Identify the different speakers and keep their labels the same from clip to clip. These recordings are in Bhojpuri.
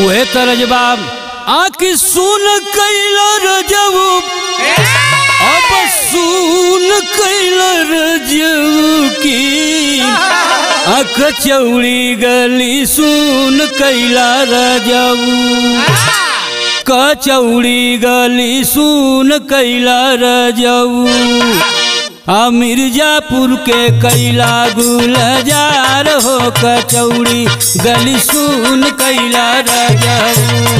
Speaker 1: उहे तरजबा आखि सुन कैला रजऊ अब सुन कैला रजऊ की अख चौड़ी गली सुन कैला रजऊ कचौड़ी गली सुन कैला रजऊ आ मिर्जापुर के कैला गुलजार हो कचौड़ी गली सुन कैला रजऊ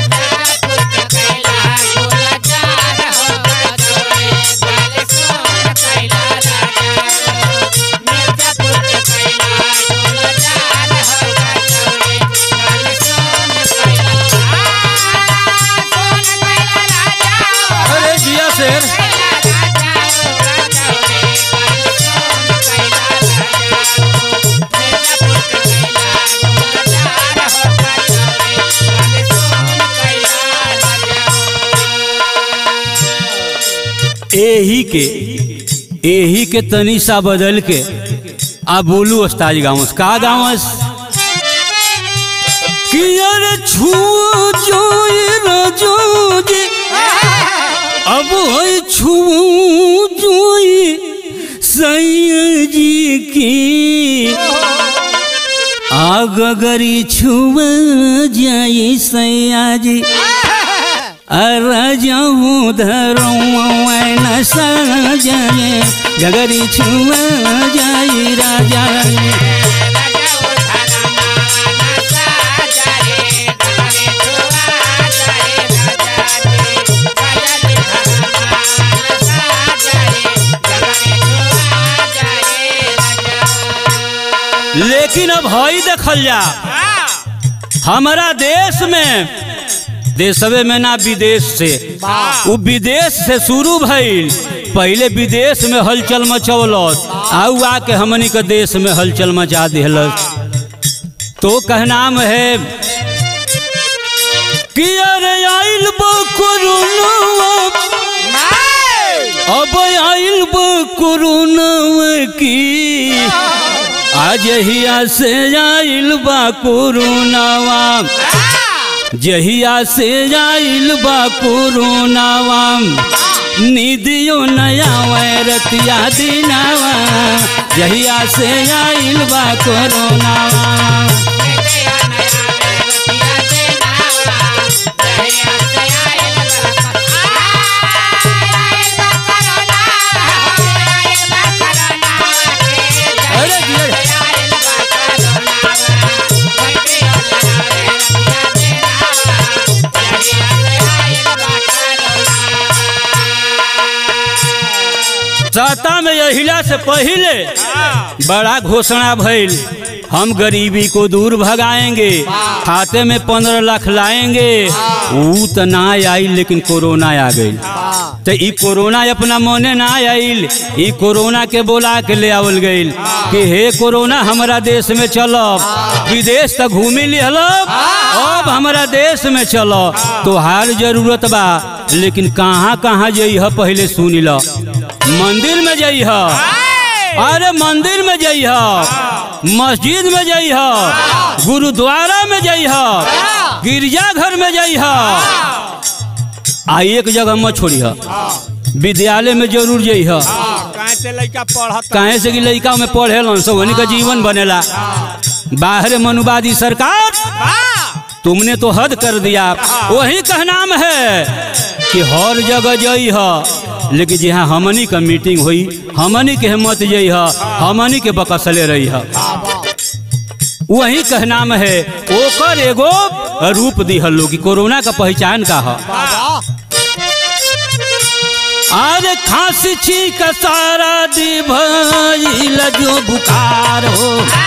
Speaker 1: अरे जिया शेर एही के एही के तनी सा बदल के आ बोलू अस्ताज गाँव का गाँव कि अरे छू जोई रजो जी अब है छू जोई सैया जी की आग गरी छुआ जाई सैया जी अरजऊ धरऊ न सजाए गगरी छुआ जाई राजा लेकिन अब हई देखल जा हमारा देश में देशवे में ना विदेश से वो विदेश से शुरू भइल पहले विदेश में हलचल मचौलस आउ आके हमनी के देश में हलचल मचा दिलस तो कहनाम है कि अरे आइल बा कोरोना अब आइल बा कोरोना की आज हिया से आइल बा कोरोनावा जहिया से आइल बा कोरोनावा निदियो नया वैरतिया दिनावा जहिया से आइल बा कोरोनावा अरे दिया सत्ता में यहिला से पहले बड़ा घोषणा भइल हम गरीबी को दूर भगाएंगे खाते में पंद्रह लाख लाएंगे ऊ तो ना आई लेकिन कोरोना आ गई तो ई कोरोना अपना मने ना आइल ई कोरोना के बोला के ले आवल गइल कि हे कोरोना हमारा देश में चलब विदेश तक घूमी लिहलब अब हमारा देश में चलो तो हार जरूरत बा लेकिन कहाँ कहाँ जइह पहले सुन ल मंदिर में जइह अरे मंदिर में जइह मस्जिद में जइह गुरुद्वारा में जइह गिरजाघर में जइह आ एक जगह मत छोड़िह विद्यालय में जरूर जइह
Speaker 2: कहाँ से लड़का पढ़त
Speaker 1: काहे से कि लड़का में पढ़ेलन सब उन्हीं का जीवन बनेला बाहर मनुवादी सरकार तुमने तो हद कर दिया वही कहनाम है कि हर जगह जइह लेकिन जहाँ हमनी का मीटिंग हुई हमनी के हिम्मत जइह हमनी के बकसले रही वही कहनाम है ओकर एगो रूप दिहल लोग कि कोरोना का पहचान का है अरे खांसी छींक सारा दी भइल जो बुखार हो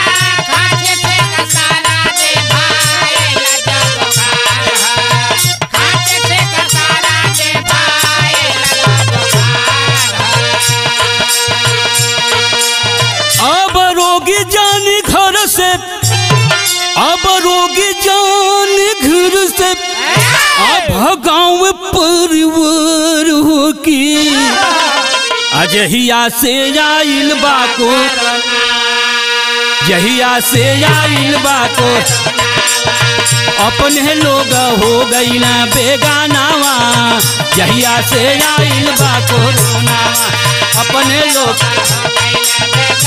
Speaker 1: अब रोगी जानी घर से अब रोगी जानी घर से अब गाँव परिवार हो की अजहिया से आइल बाको जहिया से आइल बाको अपने लोग हो गईला बेगानावा जहिया से आइल बा कोरोना अपने लोग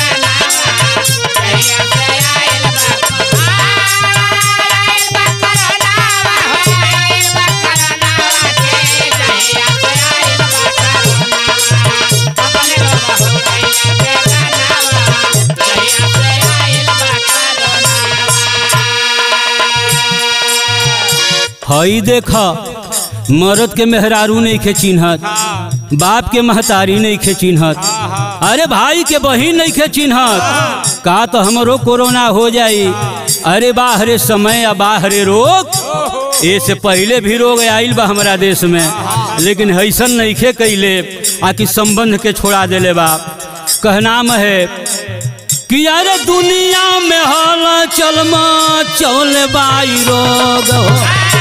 Speaker 1: हई देख मरद के मेहरारू नहीं खे चिन्हत बाप के महतारी नहीं खे चिन्हत अरे भाई के बहिन नहीं खे चिन्हत का तो हमरो कोरोना हो जाई अरे बाहरे समय आ बाहरे रोग ऐसे पहले भी रोग आइल बा हमारा देश में लेकिन ऐसन नहीं खे कैले आकि संबंध के छोड़ा देले बा कहनाम है कि अरे दुनिया में हल चलमा चल बाई रोग हो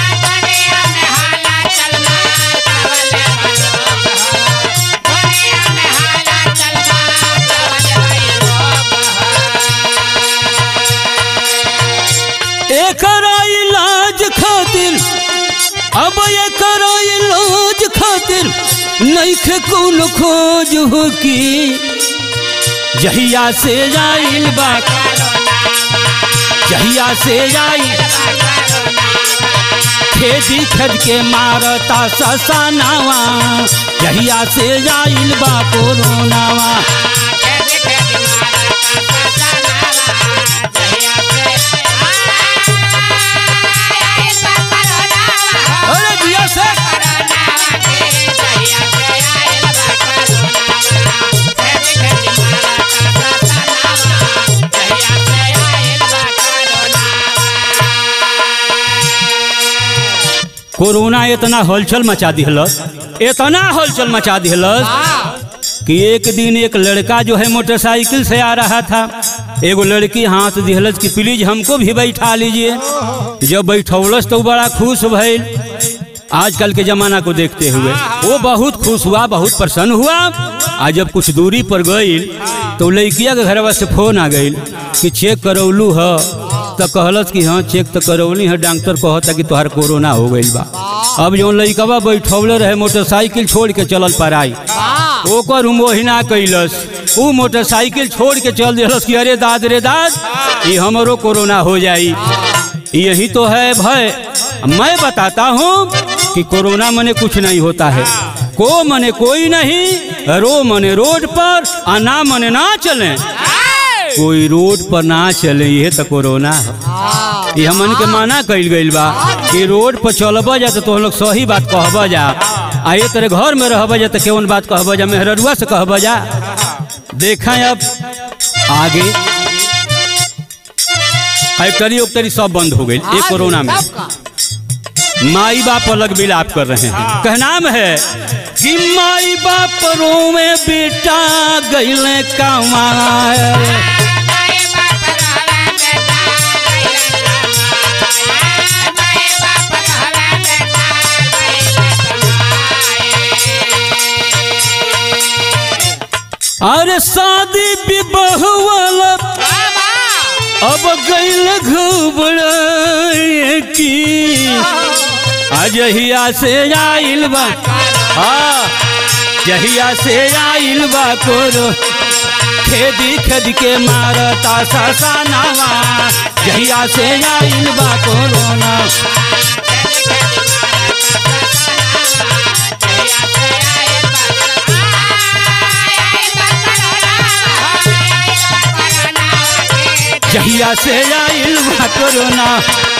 Speaker 1: एकर इलाज खातिर अब एकर इलाज खातिर नइखे कौन खोज हो की जहिया से आइल बा जहिया से आइल खेती खद के मारता ससानावा जहिया से आइल बा कोरोनावा अरे दिया से कोरोना इतना हलचल मचा दिहलस इतना हलचल मचा दिहलस कि एक दिन एक लड़का जो है मोटरसाइकिल से आ रहा था एगो लड़की हाथ दिहलस कि प्लीज हमको भी बैठा लीजिए जब बैठौलस तो बड़ा खुश भइल आजकल के जमाना को देखते हुए वो बहुत खुश हुआ बहुत प्रसन्न हुआ आज जब कुछ दूरी पर गईल तो लड़किया के घरवा से फोन आ गईल कि चेक करौलू ह तो कहलस कि हाँ चेक तो करौली है डॉक्टर कहता कि तोहार कोरोना हो गईल बा अब जो लड़कवा बैठौले रहे मोटरसाइकिल छोड़ के चलल पराई ओकर मोहिना कैलस ऊ मोटरसाइकिल छोड़ के चल दिलस कि अरे दाद रे दाद ये हमरो कोरोना हो जाई यही तो है भय मैं बताता हूँ कि कोरोना मने कुछ नहीं होता है को मने कोई नहीं रो मने रोड पर आ ना मने ना चले कोई रोड पर ना चले ये तो कोरोना है ये हमन के माना कइल गइल बा कि रोड पर चलब जा तो तुम लोग सही बात कहब जा आ ये तेरे घर में रहब जा तो केवन बात कहब जा मेहररुआ से कहब जा देखा अब आगे फैक्ट्री उक्टरी सब बंद हो गई ये कोरोना में माई बाप अलग मिलाप कर रहे हैं कहनाम है कि माई बाप रोवे बेटा गईले कमाए अरे शादी विवाह वाला अब गईल घबराए की अजहिया से आइल बा हाँ जहिया से आइल बा कोरो खेदी खेद के मारता ससानावा जहिया से आइल बा कोरोना जहिया से आइल बा कोरोना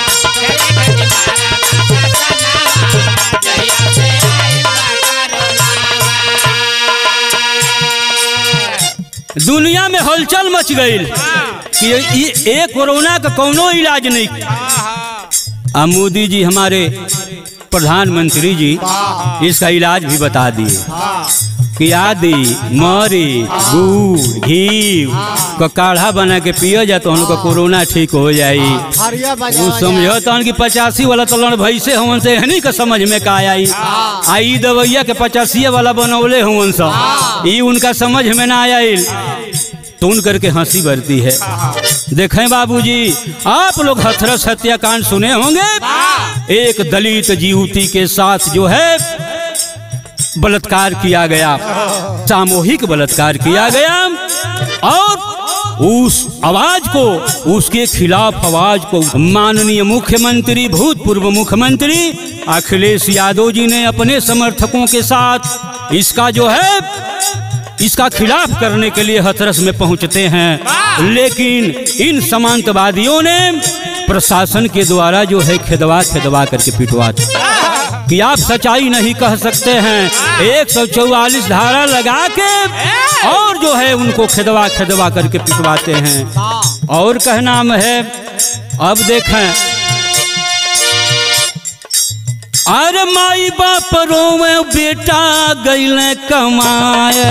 Speaker 1: दुनिया में हलचल मच गई कि ये ये कोरोना का कोनो इलाज नहीं आ मोदी जी हमारे प्रधानमंत्री जी इसका इलाज भी बता दिए कि आदि मरी गुड़ घी का काढ़ा बना के पियो जा तो उनका कोरोना ठीक हो जाई
Speaker 3: हरिया बजा
Speaker 1: वो समझो तहन कि पचासी वाला तो लड़ भैसे हवन से हनी का समझ में का आई आई दवैया के पचासी वाला बनौले हवन सब ई उनका समझ में ना आयल सुन करके हंसी भरती है देखें बाबूजी आप लोग हथरस हत्याकांड सुने होंगे एक दलित युवती के साथ जो है बलात्कार किया गया सामूहिक बलात्कार किया गया और उस आवाज को उसके खिलाफ आवाज को माननीय मुख्यमंत्री भूतपूर्व मुख्यमंत्री अखिलेश यादव जी ने अपने समर्थकों के साथ इसका जो है इसका खिलाफ करने के लिए हथरस में पहुंचते हैं लेकिन इन समांतवादियों ने प्रशासन के द्वारा जो है खेदवा खेदवा करके पिटवाते कि आप सच्चाई नहीं कह सकते हैं एक सौ चौवालीस धारा लगा के और जो है उनको खेदवा खेदवा करके पिटवाते हैं और कहना है अब देखें अरे माई बाप रोवे बेटा गैल कमाए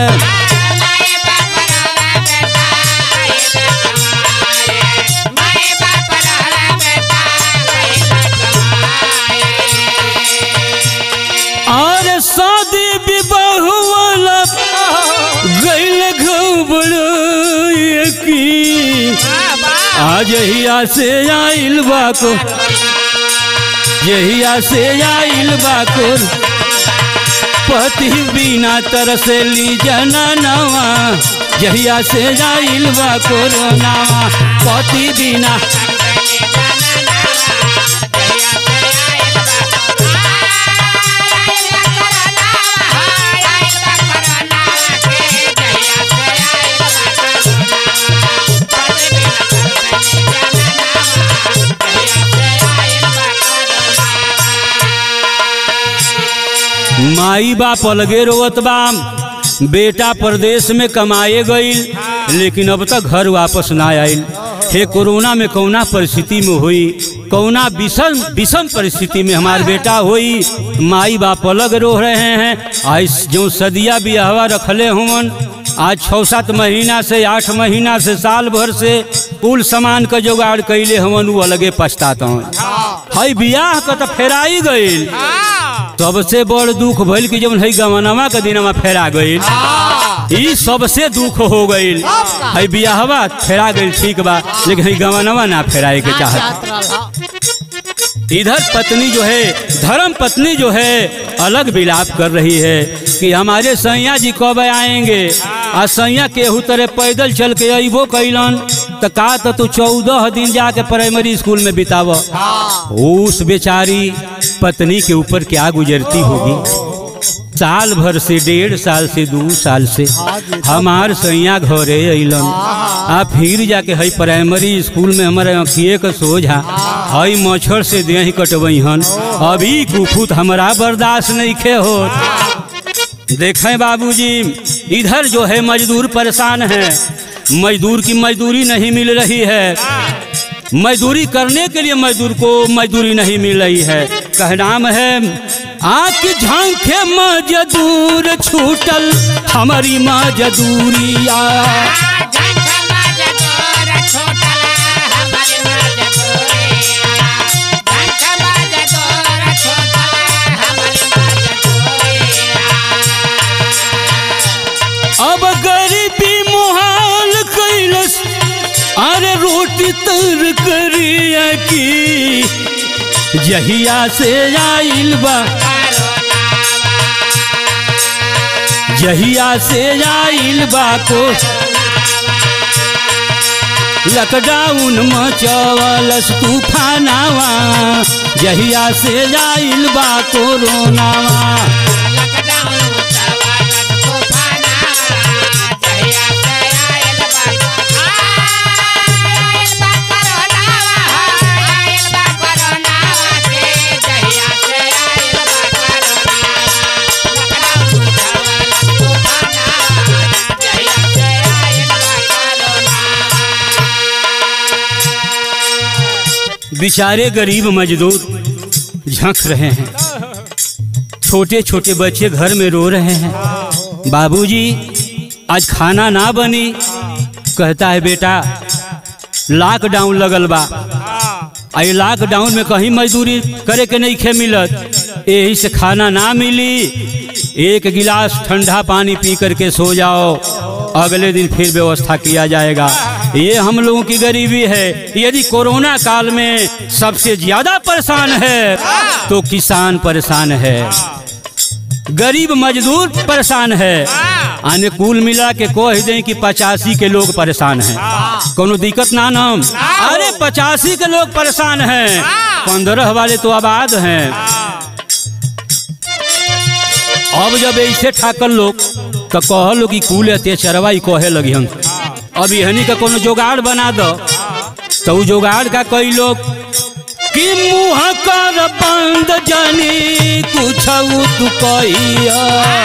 Speaker 1: अरे शादी विवाह वाला गैल घबड़ की आज हिया से आइल बाको यहिया से आइल बाकुर पति बिना तरसली जननवा जहिया से आइल बाकुर नावा पति बिना माई बाप अलगे रोवत बा बेटा प्रदेश में कमाए गईल लेकिन अब तक घर वापस ना आयल हे कोरोना में कौना परिस्थिति में हुई कौना विषम विषम परिस्थिति में हमार बेटा हुई माई बाप अलग रो रहे हैं आज जो सदिया बियाहवा रखले हुवन आज छः सात महीना से आठ महीना से साल भर से कुल सामान का जुगाड़ कैले हमन उ अलगे पछताता हई बियाह का तो फेराई गईल सबसे बड़ दुख भइल कि जब है गमनवा के दिनमा फेरा गईल ई सबसे दुख हो गईल है बियाहवा फेरा गईल ठीक बा लेकिन है गमनवा ना फेराए के चाहत इधर पत्नी जो है धर्म पत्नी जो है अलग विलाप कर रही है कि हमारे सैया जी कब आएंगे आ सैया केहू तरह पैदल चल के अबो कैलन तो का तो तू चौदह दिन जाके प्राइमरी स्कूल में बिताव उस बेचारी पत्नी के ऊपर क्या गुजरती होगी साल भर से डेढ़ साल से दो साल से हमार सैया घरे अलन आ फिर जाके हई प्राइमरी स्कूल में हमारे अखिए के सोझा हई मच्छर से देह कटबई हन अभी कुफुत हमारा बर्दाश्त नहीं खे हो देखें बाबूजी इधर जो है मजदूर परेशान है मजदूर की मजदूरी नहीं मिल रही है मजदूरी करने के लिए मजदूर को मजदूरी नहीं मिल रही है कहनाम है आके झांके मजदूर छूटल हमारी मजदूरिया अब गरीबी मुहाल कैलस अरे रोटी तर करिया की जहिया से आइल बा जहिया से आइल बा को लॉकडाउन मचवलस तूफानावा जहिया से आइल बा कोरोनावा बेचारे गरीब मजदूर झंक रहे हैं छोटे छोटे बच्चे घर में रो रहे हैं बाबूजी आज खाना ना बनी कहता है बेटा लॉकडाउन लगल बा आई लॉकडाउन में कहीं मजदूरी करे के नहीं खे मिलत यही से खाना ना मिली एक गिलास ठंडा पानी पी करके सो जाओ अगले दिन फिर व्यवस्था किया जाएगा ये हम लोगों की गरीबी है यदि कोरोना काल में सबसे ज्यादा परेशान है तो किसान परेशान है गरीब मजदूर परेशान है आने कुल मिला के कह दें कि पचासी के लोग परेशान हैं कोनो दिक्कत ना नाम अरे पचासी के लोग परेशान हैं पंद्रह वाले तो आबाद हैं अब जब ऐसे ठाकल लोग तो कह लो कि कुल अत्याचारवा ही कहे लगी हम अब यहनी का कोनो जुगाड़ बना दो तो उ जुगाड़ का कई लोग कि मुँह कर बंद जानी कुछ तू कहिया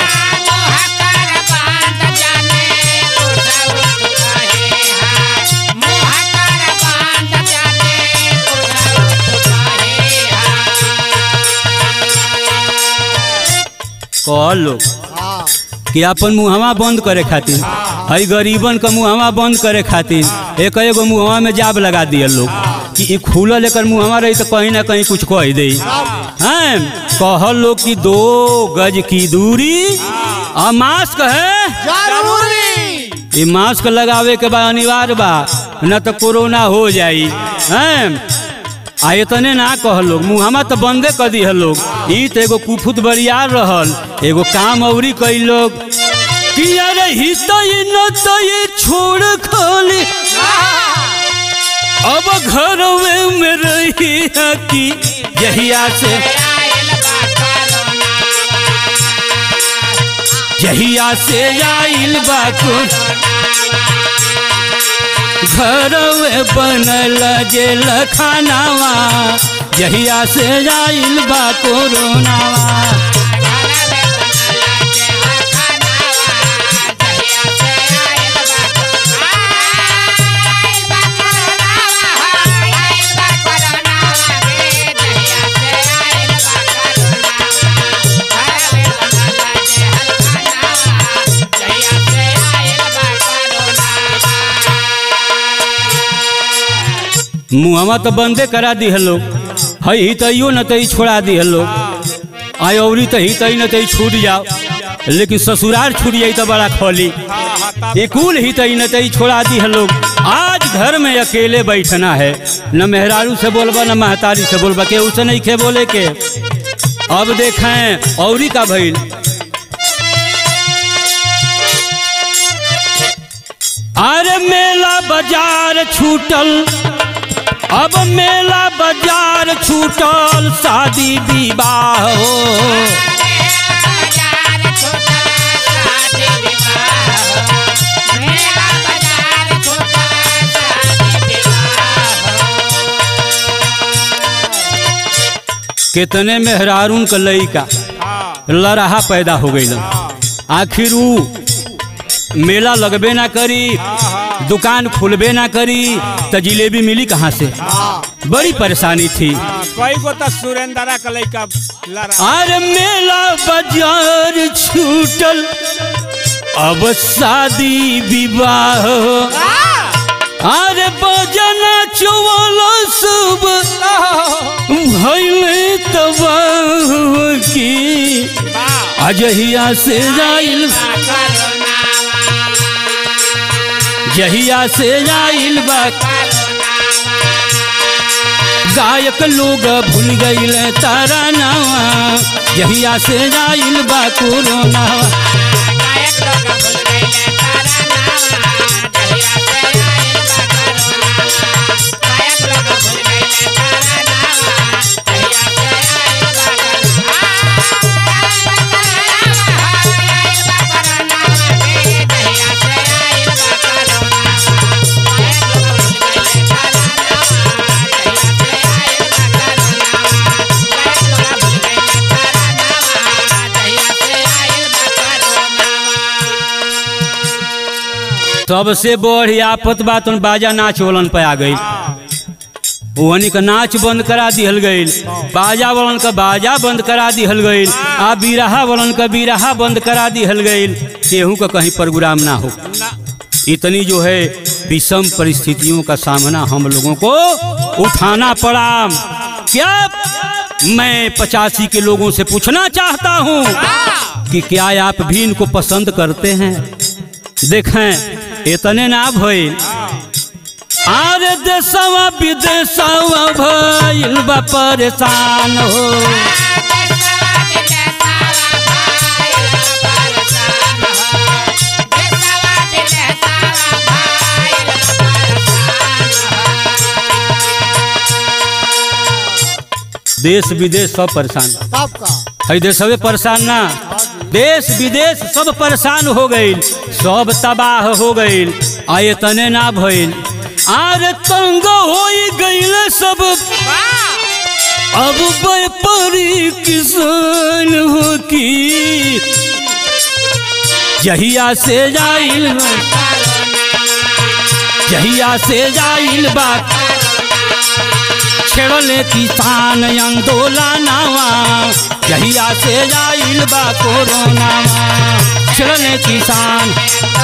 Speaker 1: कह लो कि अपन मुहवा बंद करे खातिर हई गरीबन का मुहवा बंद करे खातिर एक एगो मुहवा में जाब लगा दिया लोग कि ई खुलल एकर मुहवा रही तो कहीं ना कहीं कुछ कह दे हैं कह लो कि दो गज की दूरी और मास्क है
Speaker 2: जरूरी
Speaker 1: ये मास्क लगावे के बाद अनिवार्य बा न तो कोरोना हो जाई हैं आ इतने ना कह लोग मुहमा तो बंदे कर दी है लोग ई तो एगो कुफुत बरियार रहल एगो काम अवरी कई लोग कि अरे ही तो ये न तो ये छोड़ खाली अब घर में रही है कि जहिया से जहिया से आइल बा कुछ घर बनल जेल खानावा जहिया से आइल बा कोरोनावा मुहवा तो बंदे करा दी लोग हई ही तइयो न तई छोड़ा दी लोग आय औरी तही तई न तई छूट जाओ लेकिन ससुराल छूट जाई तो बड़ा खोली ये कुल ही तई न तई छोड़ा दी लोग आज घर में अकेले बैठना है न मेहरारू से बोलबा न महतारी से बोलबा के उसे नहीं खे बोले के अब देखें औरी का भइल अरे मेला बाजार छूटल अब मेला बाजार छूटल शादी विवाह हो कितने मेहरारून का लइका लड़ाहा पैदा हो गई आखिर ऊ मेला लगबे ना करी दुकान खुलबे ना करी तो जिलेबी मिली कहाँ से बड़ी परेशानी थी
Speaker 2: कई गो तो सुरेंद्रा का लइका लड़ा
Speaker 1: अरे मेला बाजार छूटल अब शादी विवाह अरे बजना चौवाला सब भैले तबाह की अजहिया से जाइल जहिया से जाइल बा गायक लोग भूल गईल तारा नावा जहिया से जाइल बा कोरोना सबसे बड़ी आफत बात उन बाजा नाच वालन पे आ गई वहनी का नाच बंद करा दिहल गईल बाजा वालन का बाजा बंद करा दिहल गईल आ बिरहा वालन का बिरहा बंद करा दिहल गईल केहू का कहीं प्रोग्राम ना हो इतनी जो है विषम परिस्थितियों का सामना हम लोगों को उठाना पड़ा क्या मैं पचासी के लोगों से पूछना चाहता हूँ कि क्या आप भी इनको पसंद करते हैं देखें इतने ना भइल आरे देशवा विदेशवा भइल बा परेशान हो देश विदेश सब परेशान
Speaker 3: तब का
Speaker 1: है देशवे परेशान ना देश विदेश सब परेशान हो गईल सब तबाह हो गईल आए तने ना भइल आरे तंग हो गईल सब अब व्यापारी किसान हो की जहिया से जाइल जहिया से जाइल बात छेड़ले किसान आंदोलनवा जहिया से जाइल बा कोरोनावा छेड़ले किसान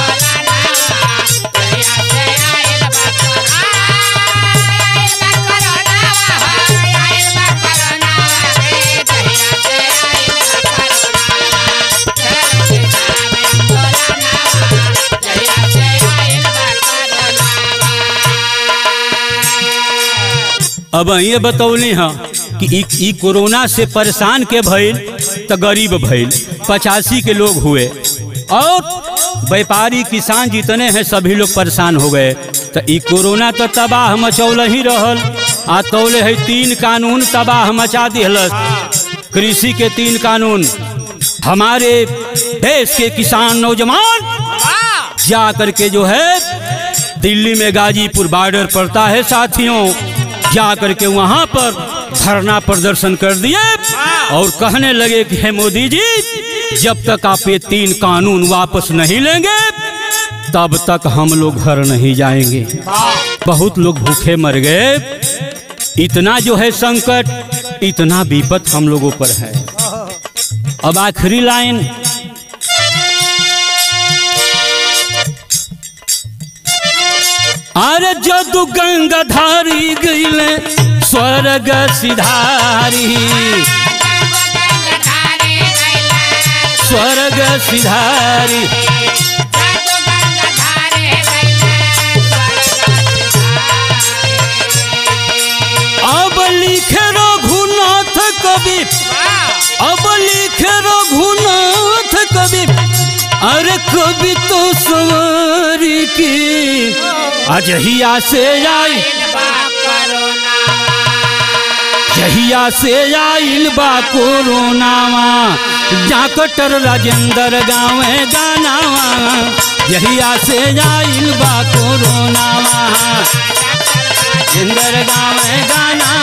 Speaker 1: अब ये बतौली हाँ कि ई ई कोरोना से परेशान के भइल तो गरीब भइल पचासी के लोग हुए और व्यापारी किसान जितने हैं सभी लोग परेशान हो गए तो ई कोरोना तो तबाह मचौल ही रहल आ तौले है तीन कानून तबाह मचा दिहलस कृषि के तीन कानून हमारे देश के किसान नौजवान जा करके जो है दिल्ली में गाजीपुर बॉर्डर पड़ता है साथियों जा करके वहां पर धरना प्रदर्शन कर दिए और कहने लगे कि हे मोदी जी जब तक आप ये तीन कानून वापस नहीं लेंगे तब तक हम लोग घर नहीं जाएंगे बहुत लोग भूखे मर गए इतना जो है संकट इतना विपत हम लोगों पर है अब आखिरी लाइन अरे जदु गंगाधारी गईले स्वर्ग सिधारी स्वर्ग सिधारी अब लिखे रघुनाथ कवि अब लिखे रघुनाथ कवि अरे कवि तो सवारी की अजहिया से आई जहिया से आइल बा कोरोनावा डॉक्टर राजेंद्र गाँवे गानावा जहिया से आइल बा कोरोनावा राजेंद्र गाँवे गाना